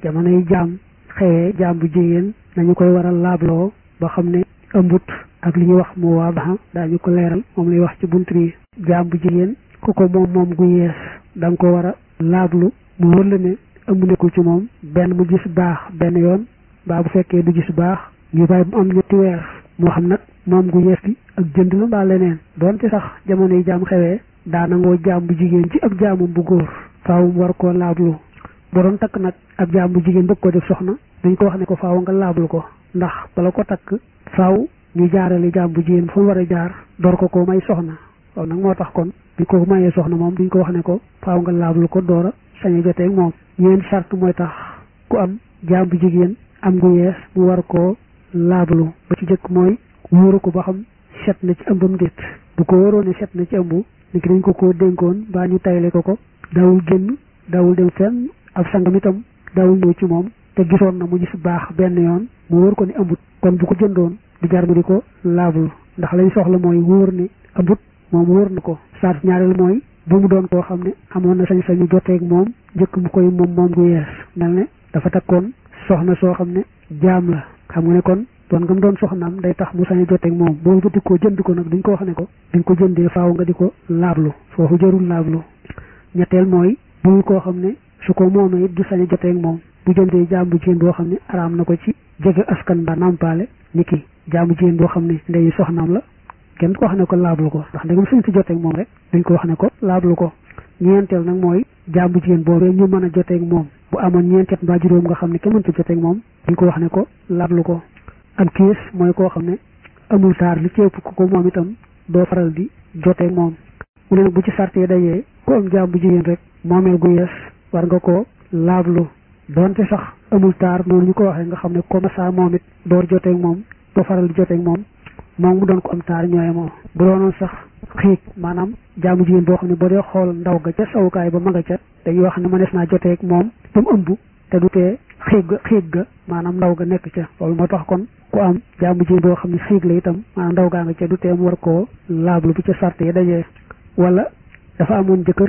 jamonoy jaam xëyee jaam bu jigéen nañu koy waral laabloo ba xam ne ëmbut ak li ñuy wax mu waa baxa daañu ko leeral moom lay wax ci bunt bi jaam bu jigéen ku ko moom moom gu yees da nga ko war a laablu mu wër la ne ëmb nekkul ci moom benn mu gis baax benn yoon mbaa bu fekkee du gis baax ñu bàyyi mu am ñetti weer moo xam nag moom gu yees gi ak jënd la mbaa leneen doonte sax jamono yi jaam xewee daa nangoo jaam bu jigéen ci ab jaamum bu góor faaw mu war koo laablu bu doon takk nag ab jaam bu jigéen bëgg ko def soxna dañ ko wax ne ko faaw nga laablu ko ndax bala ko takk faaw ñu jaarale jaam bu jigéen fu mu war a jaar door ko ko may soxna waaw nag moo tax kon bi ko mayee soxna moom duñ ko wax ne ko faaw nga laablu ko door a sañ a joteeg moom ñeen sart mooy tax ku am jaam bu jigéen am gu yees mu war koo laablu ba ci jëkk mooy wóoru ko ba xam set na ci ëmbam déet bu ko wóoroo ne set na ci ëmb ni ki dañ ko koo dénkoon baa ñu tayle ko ko daawul génn daawul dem fenn ab sangam itam daawul ñëw ci moom te gisoon na mu gis baax benn yoon mu wóor ko ni ëmbut kon bu ko jëndoon di jar mu di ko laablu ndax lañ soxla mooy wóor ne ëmbut moom wóor na ko saat ñaareel mooy bu mu doon koo xam ne amoon na sañ-sañu joteeg moom njëkk mu koy moom moom gu yees mel ne dafa takkoon soxna soo xam ne jaam la xam nga ne kon doon nga mu doon soxnaam day tax mu sañ a joteeg moom boo bëti koo jënd ko nag duñ ko wax ne ko duñ ko jëndee faaw nga di ko laablu foofu jarul laablu ñetteel mooy bul koo xam ne su ko moomee it du sañ a joteeg moom bu jëndee jaam bu jigéen boo xam ne araam na ko ci jege askan ba nampaale ni ki jaam bu jigéen boo xam ne ndeyu soxnaam la kenn du ko wax ne ko laablu ko ndax ndegam suñ si joteeg moom rek dañ ko wax ne ko laablu ko ñeenteel nag mooy jaam bu jigéen boobee ñu mën a joteeg moom bu amoon ñeenteet mbaa juróom nga xam ne kenn mënta joteeg moom dañ ko wax ne ko laablu ko am kiis mooy koo xam ne amul taar li ci ëpp ku ko moom itam doo faral di joteeg moom mu ne nag bu ci sart yi dajee ku am jaam bu jigéen rek moomeel gu yees war nga ko laablu donte sax amul taar noonu ñu ko waxee nga xam ne comme ça moom it door joteeg moom doo faral di joteeg moom moom mu doon ko am taar ñooye moom bu doonoon sax xiig maanaam jaamu jigéen boo xam ne boo dee xool ndaw ga ca sawukaay ba ma nga ca dañuy wax ne mënees naa joteeg moom ba mu ëmb te du tee xiig ga xiig ga maanaam ndaw ga nekk ca loolu moo tax kon ku am jaamu jigéen boo xam ne xiig la itam maanaam ndaw gaa nga ca du tee mu war koo laablu bu ca sart yi dajee wala dafa amoon jëkkër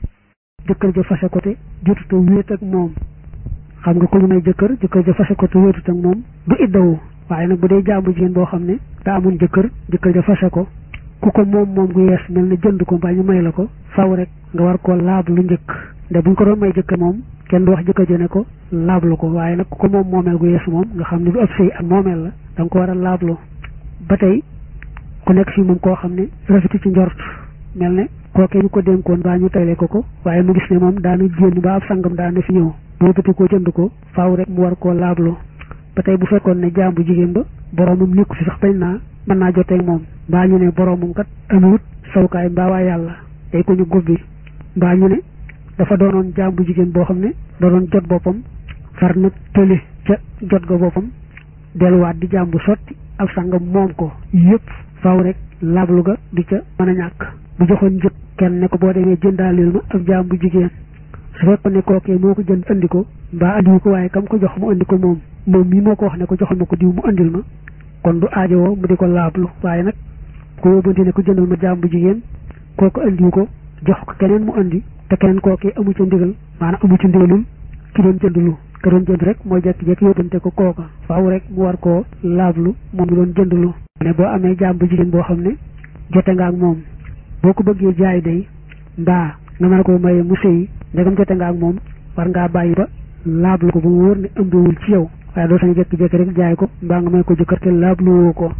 jëkkër ja fase ko te jotuta wéet ak moom xam nga ku ñu may jëkkër jëkkër ja fase ko te wéetut ak moom du iddawu waaye nag bu dee jaamu jigéen boo xam ne daa amoon jëkkër jëkkër ja fase ko ku ko moom moom gu yees mel ne jënd ko mbaa ñu may la ko faw rek nga war koo laablu njëkk nde buñ ko doon may jëkkër moom kenn du wax jëkkër ja ne ko laablu ko waaye nag ku ko moom moomeel gu yees moom nga xam ne du ab sëy ak moomeel la da nga ko war a laablu ba tey ku nekk fii moom koo xam ne rafetu ci njort mel ne kookee ñu ko dénkoon baa ñu tayle ko ko waaye mu gis ne moom daana génn ba ab sangam daana fi ñëw boo bëti koo jënd ko faaw rek mu war koo laablu ba tey bu fekkoon ne jaam bu jigéen ba boroomam nekku fi sax bañ naa mën naa joteeg moom mbaa ñu ne boroomam kat amut sawukaay mbaa waa yàlla day ko ñu gubbi mbaa ñu ne dafa doonoon jaam bu jigéen boo xam ne da doon jot boppam far na tële ca jot ga boppam delluwaat di jaam bu sotti ab sangam moom ko yëpp faaw rek laablu ga di ca mën a ñàkk bu joxoon njëkk kenn ne ko boo demee jëndaaleel ma ab jaam bu jigéen su fekkoon ne kookee moo ko jënd andi ko mbaa andiwu ko waaye kam ko jox mu andi ko moom moom mii moo ko wax ne ko joxal ma ko diw mu andil ma kon du aajowoo mu di ko laablu waaye nag ko yóbbante ne ko jëndal ma jaam bu jigéen kooku andiwu ko jox ko keneen mu andi te keneen kookee amu ca ndigal maanaam amu ca ndigalul ki doon jëndlu ka doon jënd rek mooy jekki-jekki yóbbante ko kooka faaw rek mu war koo laablu moom mi doon jëndlu ne boo amee jaam bu jigéen boo xam ne jote nga ak moom boo ko bëggee jaay day mbaa nga mën ko maye mu sëy ndegam jote nga ak moom war ngaa bàyyi ba laablu ko ba mu wóor ne ëmbewul ci yow waaye doo sañ jekki-jekki rek jaay ko mbaa nga may ko jëkkër te laablu woo ko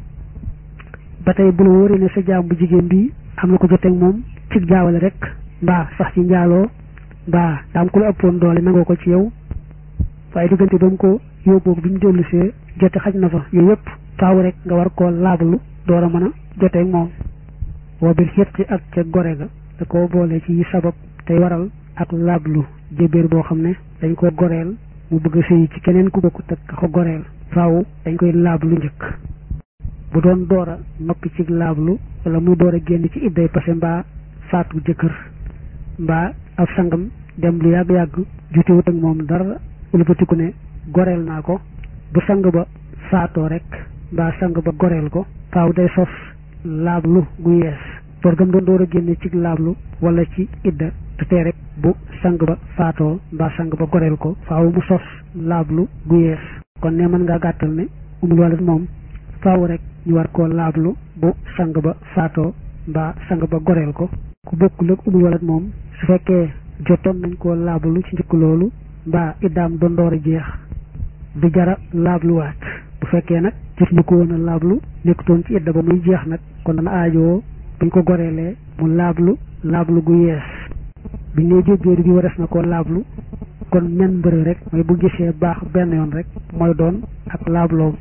ba tey bu la wóoree ne sa jaam bu jigéen bi am na ko joteeg moom ci jaawale rek mbaa sax ci njaaloo mbaa daam ku la ëppoon doole nangoo ko ci yow waaye diggante ba mu ko yóbboo bi mu dellu see jote xaj na fa yooyu yëpp faaw rek nga war koo laablu door a mën a joteeg moom woo bil xirti ak ca gore ga da koo boole ci yi sabab tey waral ak laablu jébéer boo xam ne dañ ko goreel mu bëgg a sëy ci keneen ku bokkut ak ka ko goreel faaw dañ koy laablu njëkk bu doon door a noppi ci laablu wala muy door a génn ci idday passé mbaa faatu jëkkër mbaa ab sangam dem lu yàgg-yàgg jutewut ak moom dara wëlbatiku ne goreel naa ko bu sang ba faatoo rek mbaa sang ba goreel ko faaw day sos laablu gu yees door gam doon door a génne ci laablu wala ci idda te tee rek bu sang ba faatoo mbaa sang ba goreel ko faaw mu sos laablu gu yees kon ne mën ngaa gàttal ne umul walat moom faaw rek ñu war koo laablu bu sang ba faatoo mbaa sang ba goreel ko ku bokkul ak umul walat moom su fekkee jotoon nañ koo laablu ci njëkk loolu mbaa iddaam doon door a jeex du jara laabluwaat bu fekkee nag jot ñu ko woon a laablu nekkutoon ci idda ba muy jeex nag kon dana aajoo buñ ko goreelee mu laablu laablu gu yees biñ ne jébéer bi wares na koo laablu kon men mbërë rek mooy bu gisee baax benn yoon rek mooy doon ak laabloom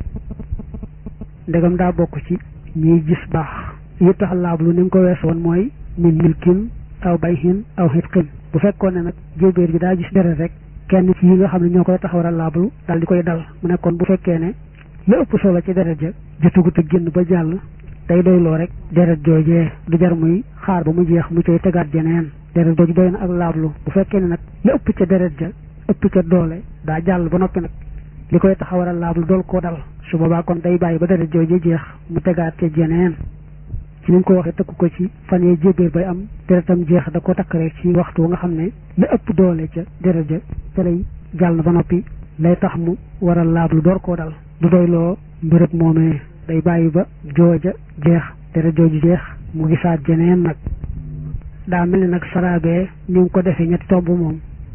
ndegam daa bokk ci ñuy gis baax yi tax laablu ni nga ko wees woon mooy min milkin aw bayhin aw xitqin bu fekkoon ne nag jébéer bi daa gis deret rek kenn ci yi nga xam ne ñoo koy tax war a laablu daal di koy dal mu nekkoon bu fekkee ne la ëpp solo ci deret ja jotugut a génn ba jàll day doyloo rek deret joojee du jar muy xaar ba mu jeex mu coy tegaat jeneen deret jooju doy na ak laablu bu fekkee ne nag la ëpp ca deret ja ëpp ca doole daa jàll ba noppi nag li koy tax a war a laablu dool koo dal su boobaa kon day bàyyi ba deret joojee jeex mu tegaat ca jeneen ci ni ñu ko waxee tëkku ko ci fan yee jébéer bay am deretam jeex da ko takk rek ci waxtu nga xam ne la ëpp doole ca deret ja ca lay jàll na ba noppi lay tax mu war a laablu door koo dal du doyloo mbërëb moomee day bàyyi ba jooja jeex deret jooju jeex mu gisaat jeneen nag daa mel ni nag saraabee ni nga ko defee ñetti tomb moom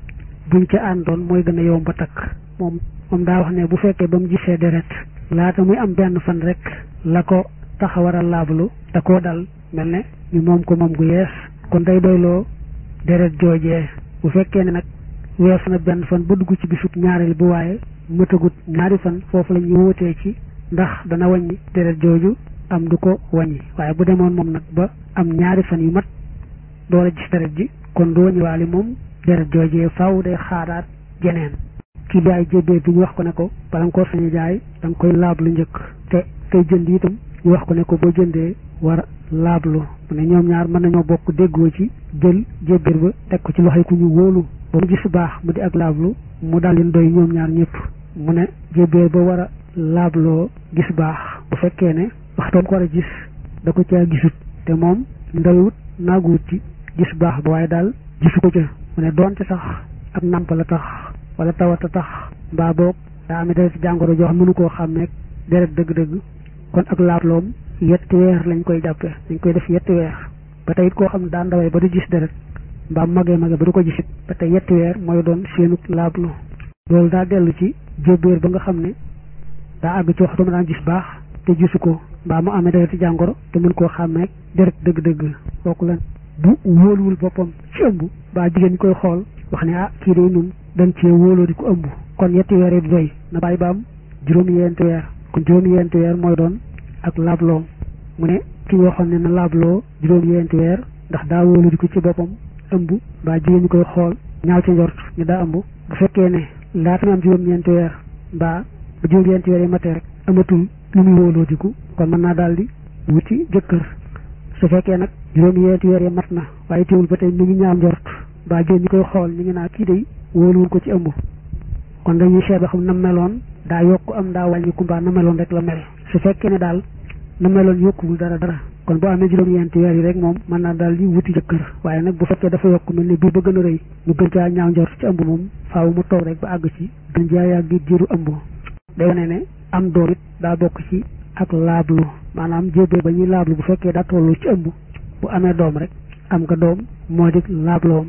buñ ca àndoon mooy gën a yomb ba takk moom moom daa wax ne bu fekkee ba mu gisee deret laata muy am benn fan rek la ko tax a war a laablu da koo dal mel ne ñu moom ko moom gu yees kon day doyloo deret joojee bu fekkee ne nag wees na benn fan ba dugg ci bisub ñaareel bu waaye mëtagut ñaari fan foofu la ñuy wóotee ci ndax dana wàññi deret jooju am du ko wàññi waaye bu demoon moom nag ba am ñaari fan yu mat door a gis deret ji kon du wàññi waale moom deret joojee faaw day xaaraat jeneen ki jaay jébéer bi ñu wax ko ne ko bala nga koo sañ jaay da nga koy laablu njëkk te kay jënd itam ñu wax ko ne ko boo jëndee war laablu mu ne ñoom ñaar mën nañoo bokk déggoo ci jël jébéer ba teg ko ci loxoy ku ñu wóolu ba mu gis baax mu di ak laablu mu daal leen doy ñoom ñaar ñëpp mu ne jébéer ba war a laabloo gis baax bu fekkee ne waxtoom ko war a gis da ko caa gisut te moom ndawut naaguwut ci gis baax ba waaye daal gisu ko ca mu ne doonte sax ak nàmp la tax wala tawata tax mbaa boog daa amee deret jàngoro joo xam mënu koo xàmmeeg deret dëgg-dëgg kon ak laabloom yetti weer lañ koy jàppe dañ koy def yetti weer ba tey it koo xam ne daa ndawee ba du gis deret mbaa magee magee ba du ko gisit ba tey yetti weer mooy doon seenu laablu loolu daa dellu ci jébéer ba nga xam ne daa àgg ci waxtu ma daan gis baax te gisu ko mbaa mu amee dereti jàngoro te mën koo xàmmeeg deret dëgg-dëgg kooku lan bu wóoluwul boppam ci ëmb baa jigéen ñi koy xool wax ne ah kii day nun dañ cee wóoloo di ko ëmb kon yetti weer yi du doy na bàyyi ba am juróom-yeenti weer kon juróom-yeenti weer mooy doon ak laabloom mu ne ki waxoon ne na laabloo juróom-yeenti weer ndax daa wóolu di ko ci boppam ëmb mbaa jigéen ñi koy xool ñaaw ci njort ñu daa ëmb bu fekkee ne laata muy am juróom-ñeenti weer mbaa ba juróom-ñeenti weer yi matee rek amatul lu muy wóoloo diku kon mën naa daal di wuti jëkkër su fekkee nag juróom-ñeenti weer yi mat na waaye teewul ba tey ñu ngi ñaaw njort mbaa jigéen ñi koy xool ñu ngi naa kii day wóoluwul ko ci ëmb kon dañuy seet ba xam na meloon daa yokk am daa wàññi kumbaa na meloon rek la mel su fekkee ne daal na meloon yokkuwul dara dara kon boo amee juróom-ñeenti weer yi rek moom mën naa daal di wuti jëkkër waaye nag bu fekkee dafa yokk mel ne bii ba gën a rëy ñu gën caa ñaaw njort ci ëmb moom faaw mu toog rek ba àgg ci gën caa yàgg jiiru ëmb day wane ne am doom it daa bokk ci ak laablu maanaam jébee ba ñuy laablu bu fekkee daa tollu ci ëmb bu amee doom rek am nga doom moo di laabloom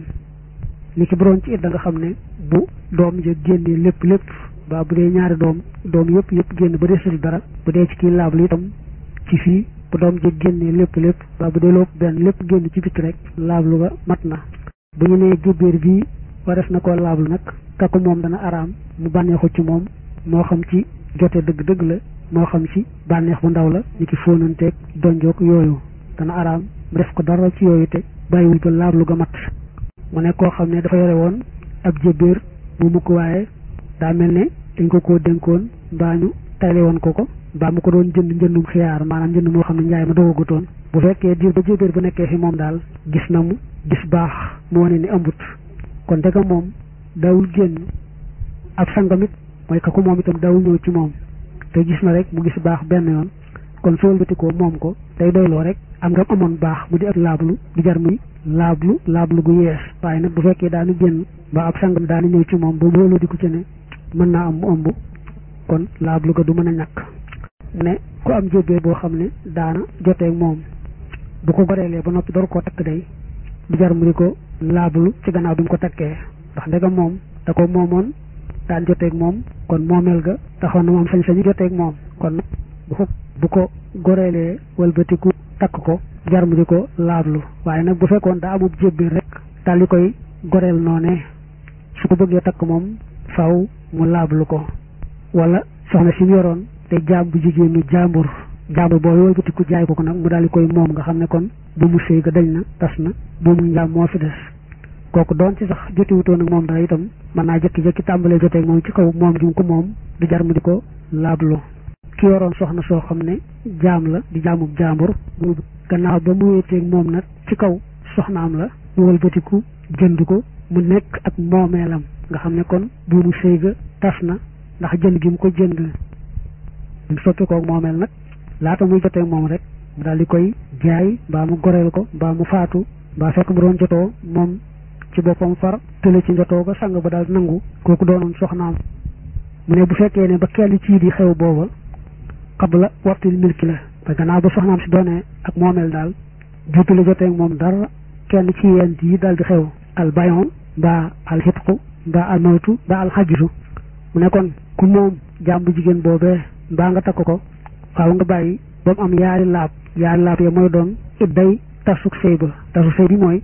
li ci boroon ci it da nga xam ne bu doom ja génnee lépp lépp ba bu dee ñaari doom doom yëpp yëpp génn ba desul dara bu dee ci kii laablu itam ci fii bu doom ja génnee lépp lépp ba bu dee lopp benn lépp génn ci bitti rek laablu ba mat na bu ñu nee jébéer bii wares na koo laablu nag kakku moom dana araam mu bànneexu ci moom moo xam ci jote dëgg-dëgg la moo xam ci bànneex bu ndaw la ñu ki fóonanteeg donjoog yooyu dana araam mu def ko dara ci yooyu te bàyyiwul ba laablu ga mat mu ne koo xam ne dafa yore woon ab jébéer mu mukk waaye daa mel ne dañ ko koo dénkoon mbaa ñu tayle woon ko ko mbaa mu ko doon jënd njëndum xiyaar maanaam njënd moo xam ne njaay ma doogagutoon bu fekkee diir ba jébéer bu nekkee fi moom daal gis na mu gis baax mu wane ni ëmbut kon dëgg moom dawul génn ab sangamit mooy kaku moom itam dawul ñëw ci moom te gis na rek mu gis baax benn yoon kon soo wëlbatikoo moom ko day doyloo rek am nga amoon baax mu di ak laablu di jar muy laablu laablu gu yees waaye nag bu fekkee daanu génn ba ab sangam daanu ñëw ci moom ba mbooloo di ko ci ne mën naa am mu ëmb kon laablu ga du mën a ñàkk ne ku am jébbee boo xam ne daana joteeg moom bu ko goreelee ba noppi door koo takk day du jar mu di ko laablu ci gannaaw bi mu ko takkee ndax ndegam moom da ko moomoon daan joteeg moom kon moomeel ga taxoon na moom sañ-sañu joteeg moom kon bu ko bu ko goreelee walbatiku takk ko jar mu di ko laablu waaye nag bu fekkoon daa amub jébbee rek daal di koy goreel noonee su ko bëggee takk moom faw mu laablu ko wala soxna si mu yoroon te jaam bu jigéen ñu jaambur jaambur boobu walbatiku jaay ko ko nag mu daal di koy moom nga xam ne kon bu mu sëy ga dañ na tas na bu mu njaam moo fi des kooku doon ci sax jotiwutoon ak moom dara itam mën naa jëkki-jëkki tàmbalee joteeg moom ci kaw moom gi mu ko moom du jar mu di ko laablu ki yoroon soxna soo xam ne jaam la di jaamub jaambur gannaaw ba mu wéeteeg moom nag ci kaw soxnaam la mu walbatiku jënd ko mu nekk ak moomeelam nga xam ne kon bu mu sëy ga tas na ndax jënd gi mu ko jënd mu soppi koog moomeel nag laata muy jotee moom rek mu daal di koy jaay mbaa mu goreel ko mbaa mu faatu mbaa fekk mu doon jotoo moom ci boppam far tële ci njotoo ba sang ba daal nangu kooku doonoon soxnaam mu ne bu fekkee ne ba kenn ci di xew booba xabla waxtil milki la ba gannaaw ba soxnaam si doonee ak moomeel daal juutu la jotee moom dara kenn ci yent yi daal di xew al bayon mbaa al xitqu mbaa al mawtu mbaa al xajisu mu ne kon ku moom jaam bu jigéen boobee mbaa nga takk ko waaw nga bàyyi ba mu am yaari laab yaari laab ya mooy doon it day tasuk sëy ba tasuk sëy bi mooy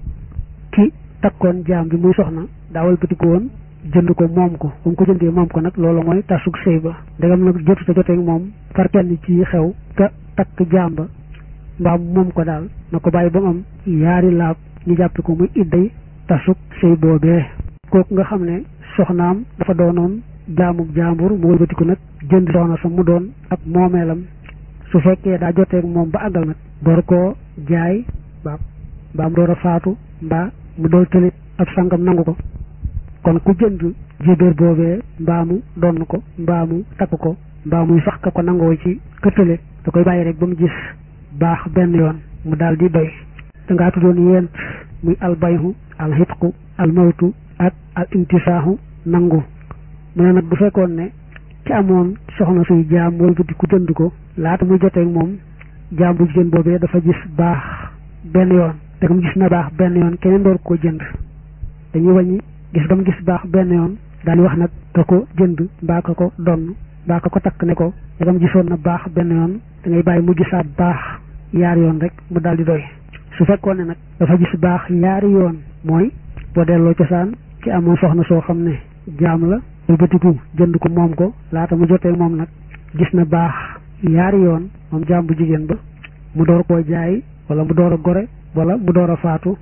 ki takkoon jaam bi muy soxna daawal bëtiku woon jënd ko moom ko bu mu ko jëndee moom ko nag loolu mooy tasuk sëy ba ndegam nag jotu sa joteeg moom far kenn ci xew ka takk jaam ba mbaa moom ko daal na ko bàyyi ba mu am yaari laab ñu jàppe ko muy idday tasuk sëy boobee kooku nga xam ne soxnaam dafa doonoon jaamub jaambur mu wëlbatiku nag jënd soxna sa mu doon ak moomeelam su fekkee daa joteeg moom ba àggal nag door koo jaay mbaa mbaa mu door a faatu mbaa mu door tëlit ab sangam nangu ko kon ku jënd jébéer boobee mbaa mu donn ko mbaa mu takk ko mbaa muy sax ka ko nangoo ci këttale da koy bàyyi rek ba mu gis baax benn yoon mu daal di doy dangaa tuddoon yent muy albayhu alxitqu almawtu ak al intisaahu nangu mu ne nag bu fekkoon ne ci amoon soxna suy jaam wëlbati ku jënd ko laata muy joteeg moom jaam bu jigéen boobee dafa gis baax benn yoon te mu gis na baax benn yoon keneen door koo jënd dañuy wàññi gis ba mu gis baax benn yoon daal di wax nag ka ko jënd mbaa ka ko donn mbaa ka ko takk ne ko dagam gisoon na baax benn yoon da ngay bàyyi mu gisaat baax yaari yoon rek mu daal di doy su fekkoon ne nag dafa gis baax yaari yoon mooy boo delloo cosaan ci amoon soxna soo xam ne jaam la lu bëtiku jënd ko moom ko laata mu jotee moom nag gis na baax yaari yoon moom jaam bu jigéen ba mu door koo jaay wala mu door a gore wala mu door a faatu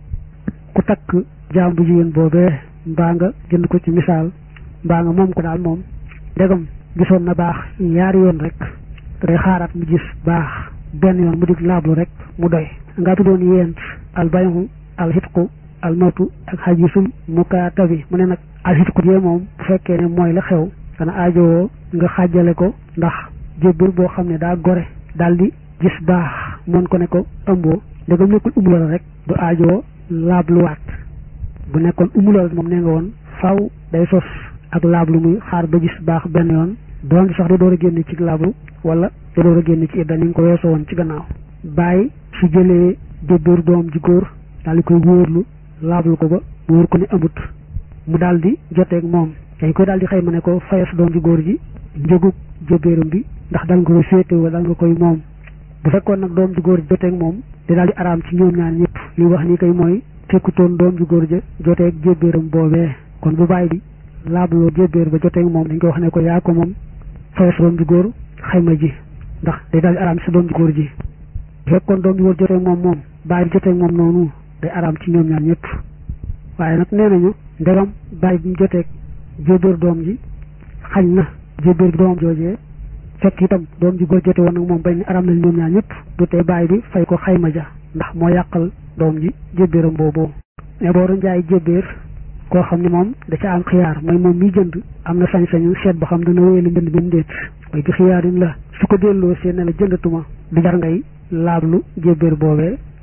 ku takk jaam bu jigéen boobee mbaa nga jënd ko ci misaal mbaa nga moom ko daal moom ndegam gisoon na baax yaari yoon rek te day xaaraat mu gis baax benn yoon mu dig laablu rek mu doy nga tuddoon yent al bayhu al hitqu al mawtu ak xajisul mukaatabi mu ne nag al hitqu jee moom bu fekkee ne mooy la xew dana aajowoo nga xaajale ko ndax jébbal boo xam ne daa gore daal di gis baax mën ko ne ko ëmboo ndegam nekkul umula la rek du aajowoo laabluwaat bu nekkoon umulal moom nee nga woon faw day sos ak laablu muy xaar ba gis baax benn yoon doon sax da door a génn ci laablu wala da door a génn ci idda ni nga ko weesoo woon ci gannaaw bàyyi su jëlee jébbiir doom ji góor daal di koy wóorlu laablu ko ba wóor ko ne amut mu daal di joteeg moom dañ koy daal di xëy ma ne ko fayas doom ji góor ji njëgub jébbiiram bi ndax dal nga koy féete wala dal nga koy moom bu fekkoon nag doom ji góor ji joteeg moom di daal di araam ci ñoom ñaar ñëpp li wax ni kay mooy fekkutoon doom ju góor ja joteeg jébbiiram boobee kon bu bàyyi bi laabloo jébbiir ba joteeg moom dañ ko wax ne ko yaa ko moom fayas doom ju góor xayma ji ndax day daal di araam ci doom ju góor ji bu fekkoon doom ju góor joteeg moom moom bàyyi bi joteeg moom noonu day araam ci ñoom ñaar ñëpp waaye nag nee nañu ndegam bàyyi bi mu joteeg jébbiir doom ji xañ na jébbiir bi doomam joojee fekk itam doom ji góor jote woon nag moom bañ ne araam nañ ñoom ñaar ñëpp du tee bàyyi bi fay ko xayma ja ndax moo yàqal doom ji jébbiiram boobu mais boo doon jaay jébbiir koo xam ne moom da ca am xiyaar mooy moom miy jënd am na sañ-sañu seet ba xam dana wéyal njënd bi mu déet mooy bi xiyaarin la su ko delloo see ne la jëndatuma du jar ngay laablu jébbiir boobee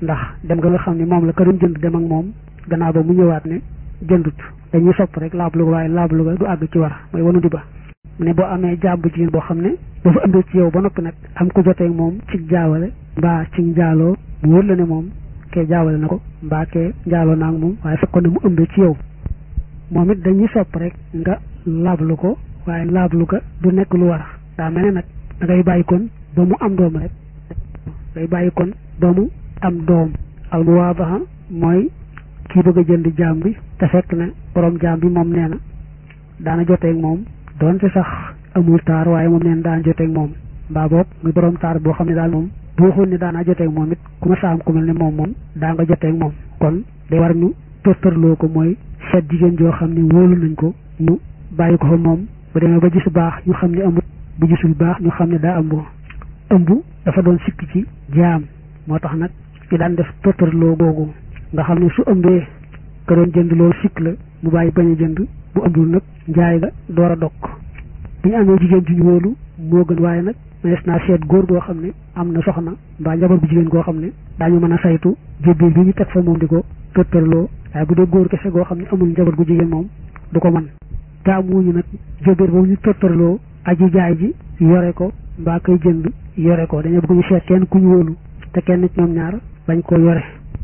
ndax dem nga nga xam ne moom la ka doon jënd dem ak moom gannaaw ba mu ñëwaat ne jëndut dañuy sopp rek laablu waaye laablu ga du àgg ci war mooy wanu di ba mu ne boo amee jaam bu jigéen boo xam ne dafa ëmbee ci yow ba noppi nag am ko jotee moom ci jaawale mbaa ci njaaloo mu wër la ne moom kee jaawale na ko mbaa kee njaaloo naa ak moom waaye fekkoon ne mu ëmbee ci yow moom it dañuy sopp rek nga laablu ko waaye laablu ga du nekk lu war daa mel ne nag da ngay bàyyi kon ba mu am doom rek day bàyyi kon ba mu am doom al muwaabaha mooy kii bëgg a jënd jaam bi te fekk ne borom jaam bi moom nee na daana joteeg moom doonte sax amul taar waaye moom nee na daana joteeg moom mbaa boog muy borom taar boo xam ne daal moom bu waxoon ne daanaa joteeg moom it ku ma saam ku mel ne moom moom daa nga joteeg moom kon day war ñu tërtërloo ko mooy seet jigéen joo xam ne wóolu nañ ko ñu bàyyi ko fa moom bu demee ba gis baax ñu xam ne amut bu gisul baax ñu xam ne daa ëmb ëmb dafa doon sikk ci jaam moo tax nag ci daan def tërtërloo googu nga xam ne su ëmbee ka doon jënd loolu sikk la mu bàyyi bañ a jënd bu ëmbul nag njaay ga door a dokk bu ñu amee jigéen ju ñu wóolu moo gën waaye nag mees naa seet góor goo xam ne am na soxna mbaa njaboot bu jigéen goo xam ne daañu mën a saytu jébbiir bi ñu teg fa moom di ko tërtërloo waaye bu dee góor kese goo xam ne amul njaboot gu jigéen moom du ko mën taamuñu nag jébbiir boobu ñu tërtërloo aji jaay ji yore ko mbaa koy jënd yore ko dañoo bëgg ñu seet kenn ku ñu wóolu te kenn ci ñoom ñaar bañ koo yore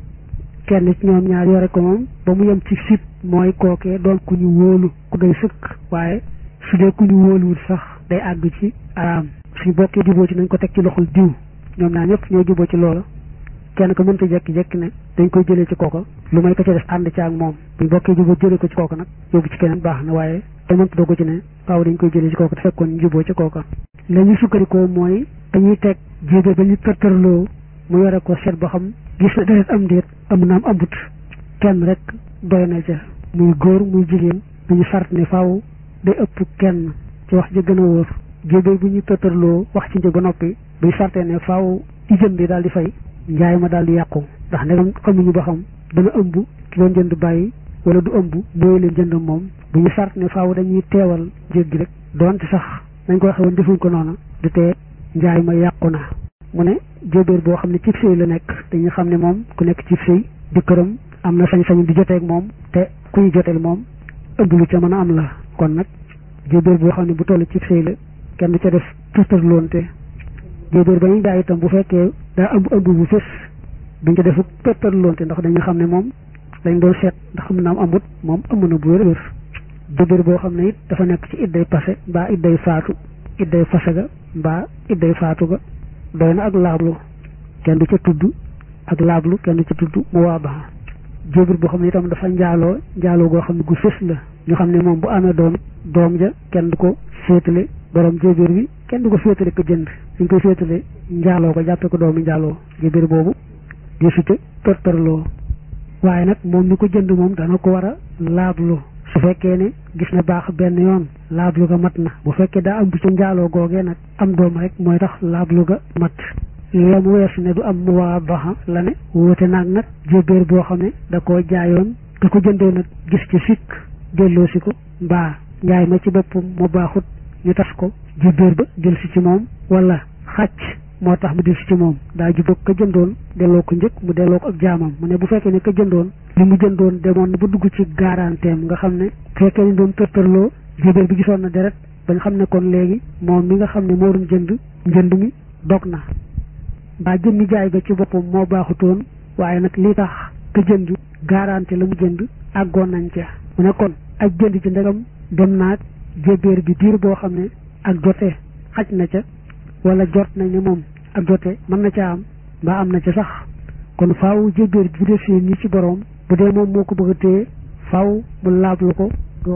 kenn ci ñoom ñaar yore ko moom ba mu yem ci sit mooy kookee doon ku ñu wóolu ku doy sëkk waaye su dee ku ñu wóoluwul sax day àgg ci araam suñu bokkee juboo ci nañ ko teg ci loxol diw ñoom ñaar ñëpp ñoo juboo ci loola kenn ko mënta jekki-jekki ne dañ koy jëlee ci kooka lu may ko ca def ànd ci ak moom buñ bokkee juboo jëlee ko ci kooka nag yóbbu ci keneen baax na waaye te mënta doo ko ci ne waaw dañ koy jëlee ci kooka te fekkoon ñu juboo ci kooka la ñu sukkandikoo mooy dañuy teg jéego ba ñu tërtërloo mu yore ko seet ba xam gis na deret am déet am naam ambut kenn rek doy na ca muy góor muy jigéen duñu sart ne faaw day ëpp kenn ci wax ji gën a wóor jéego bu ñu tërtërloo wax ci njëg ba noppi buy sartee ne faaw i jënd di daal di fay njaay ma daal di yàqu ndax ndegam xamuñu ba xam dana ëmb ki doon jënd bàyyi wala du ëmb mooy leen jënd moom bu ñu sart ne faaw dañuy teewal njëg gi rek doonte sax nañ ko waxee woon defuñ ko noona du tee njaay ma yàqu na mu ne jóobéer boo xam ne cib sëy la nekk dañu xam ne moom ku nekk cib sëy di këram am na sañ-sañ di joteeg moom te ku ñu joteel moom ëmb lu ca mën a am la kon nag jóobéer boo xam ne bu toll cib sëy la kenn du ca def tërtërloonte jóobéer ba ñu jaay itam bu fekkee daa ëmb ëmb bu fës duñ ca defu tërtërloonte ndax dañu xam ne moom dañ doon seet ndax am na am amut moom ëmb na bu wér wér jóobéer boo xam ne it dafa nekk ci idday passé mbaa idday faatu idday fase ga mbaa idday faatu ga doy na ak laablu kenn du ca tudd ak laablu kenn du ca tudd mu waa baax jóobir boo xam ne itam dafa njaaloo njaaloo goo xam ne gu fës la ñu xam ne moom bu amee doom doom ja kenn du ko féetale borom jóobir bi kenn du ko féetale ko jënd dañ koy féetale njaaloo ko jàppe ko doomi njaaloo jóobir boobu di su ca tortorloo waaye nag moom mi ko jënd moom dana ko war a laablu su fekkee ne gis na baax benn yoon laablu ga mat na bu fekkee daa am bu ca njaaloo googee nag am doom rek mooy tax laablu ga mat la mu weesu ne du am mu waa baxa la ne wóote naag nag jébéer boo xam ne da koo jaayoon da ko jëndee nag gis ci sikk delloosi ko mbaa njaay ma ci boppam mu baaxut ñu tas ko jébéer ba jël si ci moom wala xàcc moo tax mu del si ci moom daa jubóog ka jëndoon delloo ko njëkk mu delloo ko ak jaamam mu ne bu fekkee ne ka jëndoon li mu jëndoon demoon na ba dugg ci garanteem nga xam ne fekkee ne doon tërtërloo jébéer bi gisoon na deret bañ xam ne kon léegi moom mi nga xam ne moo doon jënd njënd mi dog na mbaa jëmmi jaay ga ci boppam moo baaxutoon waaye nag li tax ka jënd garanti la mu jënd àggoon nañ ca mu ne kon ak jënd ci ndegam dem naag jébéer bi diir boo xam ne ak jote xaj na ca wala jot nañ ne moom ak jote mën na ca am mbaa am na ca sax kon faaw jébéer bi bu defee nii ci borom bu dee moom moo ko bëgg a téye faaw mu laablu ko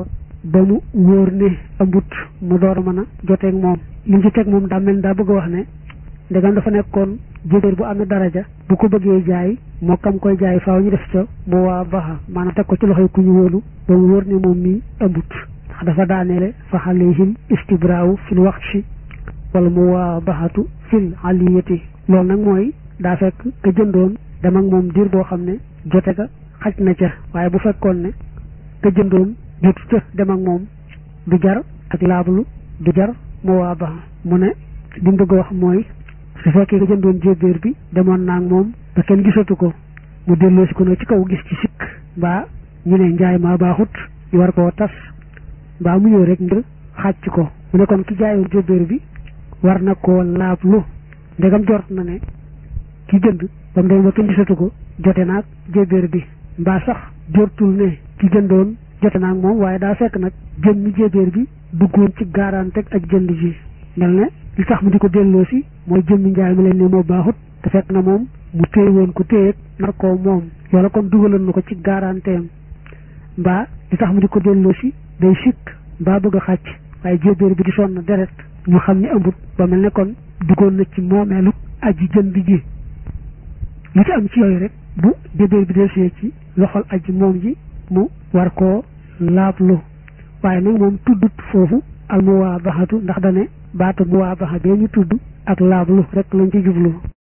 ba mu wóor ne ambut mu door a mën a joteeg moom li ci teg moom daa mel daa bëgg a wax ne ndegam dafa nekkoon jébéer bu amee daraja bu ko bëggee jaay moo kam koy jaay faaw ñu def ca mu waa baxa maanaam teg ko ci loxoy ku ñu wóolu ba mu wóor ne moom mii ambut ndax dafa daaneele fa alayhim istibraawu fil waxshi wala mu waa baxatu fil aliyati loolu nag mooy daa fekk ka jëndoon dem ak moom diir boo xam ne jote ga xaj na ca waaye bu fekkoon ne ka jëndoon jotu ca dem ak moom du jar ak laablu du jar mu waa baxa mu ne li mu bëgg a wax mooy su fekkee ka jëndoon jébéer bi demoon naa ak moom ba kenn gisatu ko mu delloo si ko nag ci kaw gis ci sikk mbaa ñu ne njaay maa baaxut ñu war koo tas mbaa mu ñëw rek ngir xàcc ko mu ne kon ki jaayoon jébéer bi war na koo laablu ndegam jort na ne ki jënd ba mu dem ba kenn gisatu ko jote naag jébéer bi mbaa sax jortul ne ki jëndoon jote naag moom waaye daa fekk nag jëmmi jébéer bi duggoon ci garanti ak jënd ji mel ne li tax mu di ko delloo si mooy jëmmi njaay mi leen ni moo baaxut te fekk na moom mu téye woon ko téyeeg nar koo moom loola kon dugaloon na ko ci garanteem mbaa li tax mu di ko delloo si day sikk mbaa bëgg a xàcc waaye jébéer bi di sonn deret ñu xam ni ëmbut ba mel ne kon duggoon na ci moomeelu aji jënd ji lu ci am ci yooyu rek bu jébéer bi delsee ci loxol aji moom ji mu war koo laablu waaye nag moom tuddut foofu al muwaabaxatu ndax dane baatu muwaabaxa bee ñu tudd ak laablu rek lañ ci jublu